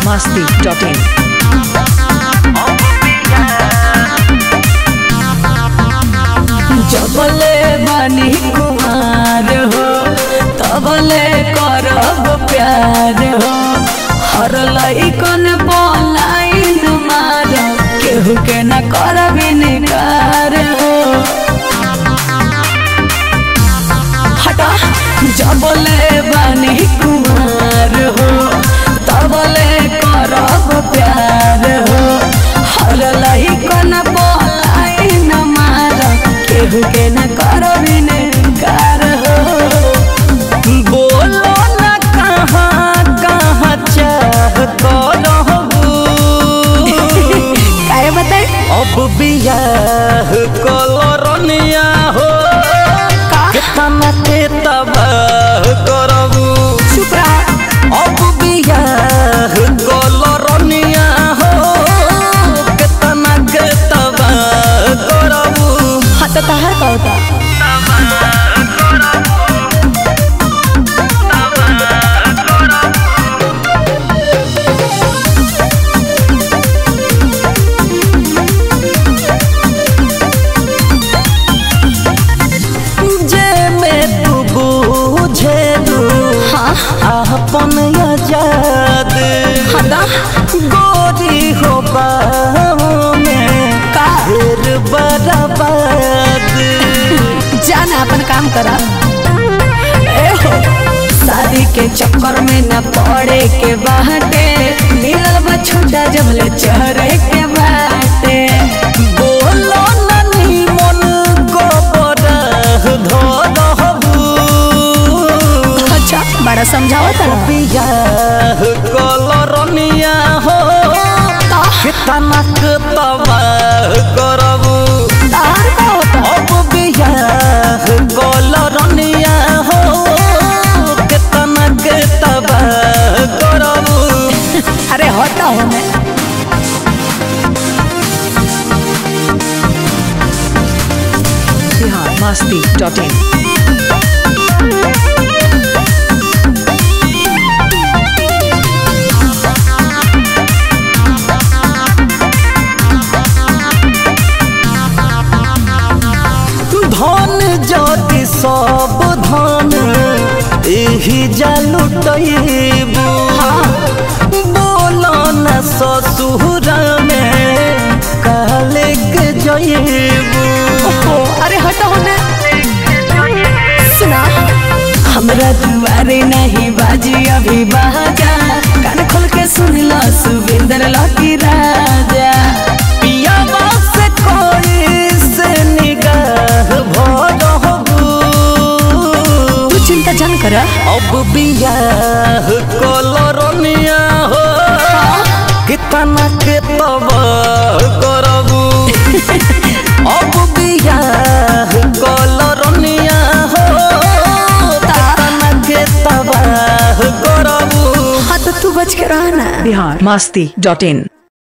masti.in. जबले बानी कुमार हो तबले करब प्यार हो हर लइकन पलाइन मार केहू के न करब निकार हो हटा जबले बानी कुमार हो तबले करब प्यार हो हर लइकन पलाइन मार केहू के न करब निकार हो बोलो न कहाँ कहाँ चाह रहबू काहे बताई अब बियाह कलरनिया हो केतना के तबाह करबू चुप रहा अब बियाह कलरनिया हो केतना के तबाह करबू हाँ तो तहार का होता जे में तू बूझे दू हाँ अपन आजाद हदा गोरी हो बाहों में का फिर बर्बाद जाना अपन काम करा ए हो शादी के चक्कर में न पड़े के बाटे मिलल बा छोटा जबले चढ़े के बाटे बोलो ननी मन को बरह धरहबू अच्छा बड़ा समझाओ तरा बियाह कलरनिया हो कितना के तबाह करबू तहार का होता अब बियाह कलरनिया हो कितना के तबाह करबू अरे होता हो मैं Bihar masti.in. धन ज्योति सब धन एही जालुटैबू बोलो न ससुर में काले के जैबू ओहो, अरे हटो होने सुना हमरा दुआरे नहीं बाजी अभी बाजा कान खोल के सुन लो सुविंदर लकी राजा पियावा से कोई से निगाह भरहबू तू चिंता जन कर अब बियाह कलरनिया हो कितना के तबाह करबू अब बियाह कलरनिया हो कितना के तबाह करबू हाँ तो तू बच के रहना Bihar masti.in.